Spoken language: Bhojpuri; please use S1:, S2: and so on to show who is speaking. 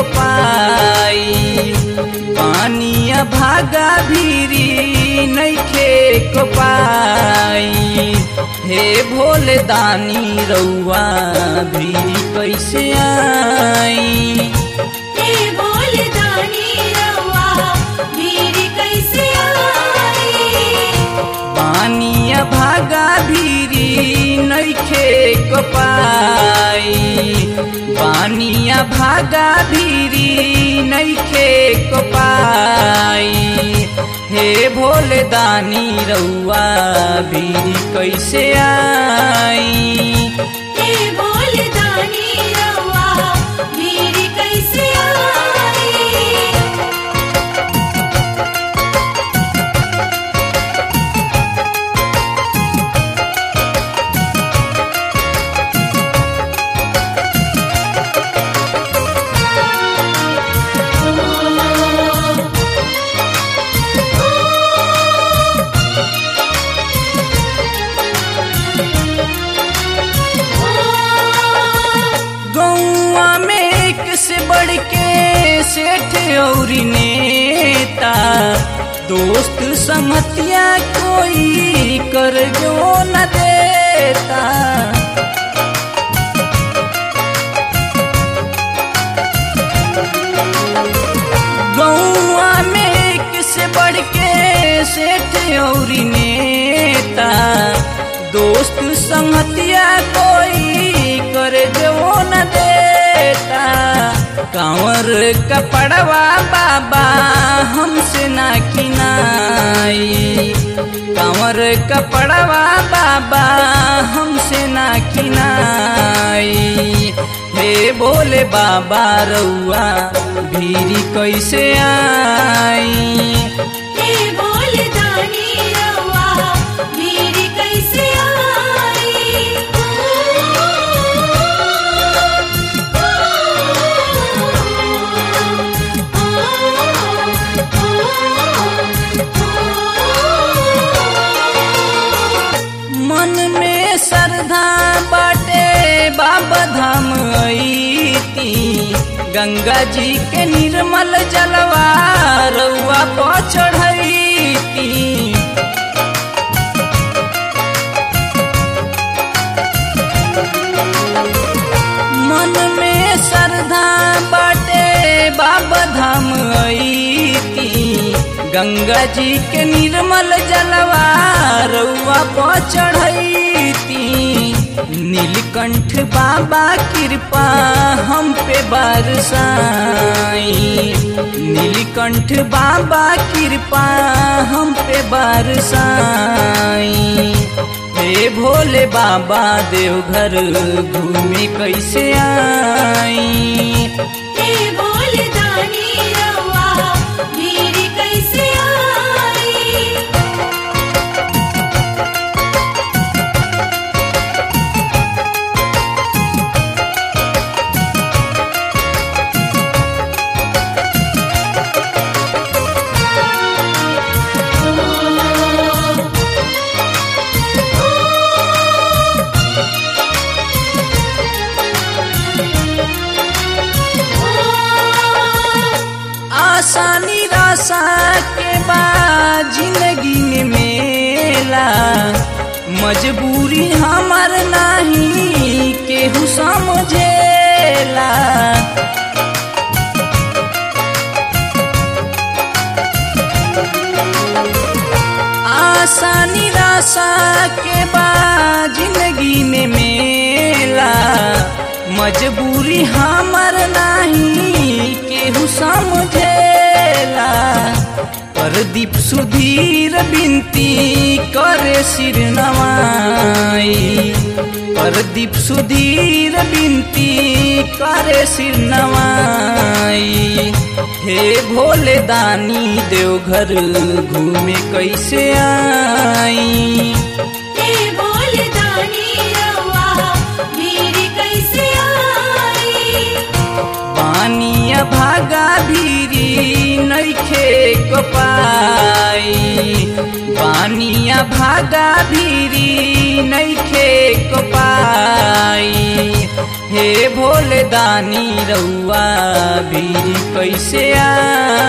S1: को पाई पानिया भागा भीरी नैखे को पाई हे भोले दानी रउआ भीरी कैसे आई
S2: हे बोल दानी रवा मेरी कैसे आई
S1: पानिया भागा भीरी नैखे को पाई पानिया भागा भीरी नैखे को पाई हे भोले दानी रउआ भीरी कैसे आई
S2: हे बोल दानी रवा मेरी कैसे आई
S1: गौआ में एक से बढ़ के सेठ और नेता दोस्त संगतिया कोई कर जो न देता गौआ में एक से बढ़ के सेठ और नेता दोस्त संगतिया कोई कर जो न देता कांवर कपड़वा बाबा हमसे ना किनाई कांवर कपड़वा बाबा हमसे ना किनाई हे बोले बाबा रउआ भीरी कैसे आई
S2: हे बोल दानी रवा मेरी कैसे आई
S1: मन में श्रद्धा बाटे बाबा धाम अईती गंगा जी के निर्मल जलवा रउआ पर चढ़ैती मन में श्रद्धा बाटे बाबा धाम अईती गंगा जी के निर्मल जलवा रउआ पर चढ़ैती नीलकंठ बाबा कृपा हम पे बरसाई नीलकंठ बाबा कृपा हम पे बरसाई हे भोले बाबा देवघर घूमे कैसे आई
S2: हे बोल दानी रवा मेरी कैसे आई
S1: आशा निराशा के बाद जिंदगी में मेला मजबूरी हमार नहीं केहू समझेला आशा निराशा के बाद जिंदगी में मेला मजबूरी हमर नहीं केहू समझेला प्रदीप सुधीर बिनती करे सिर नवाई प्रदीप सुधीर बिनती करे सिर नवाई हे भोले दानी देवघर घूमे कैसे आई
S2: हे बोल दानी रवा मेरी कैसे आई
S1: पानिया भागा भीरी नैखे को पाई बानिया भागा भीरी नैखे को पाई हे भोले दानी रउआ भीरी कैसे आई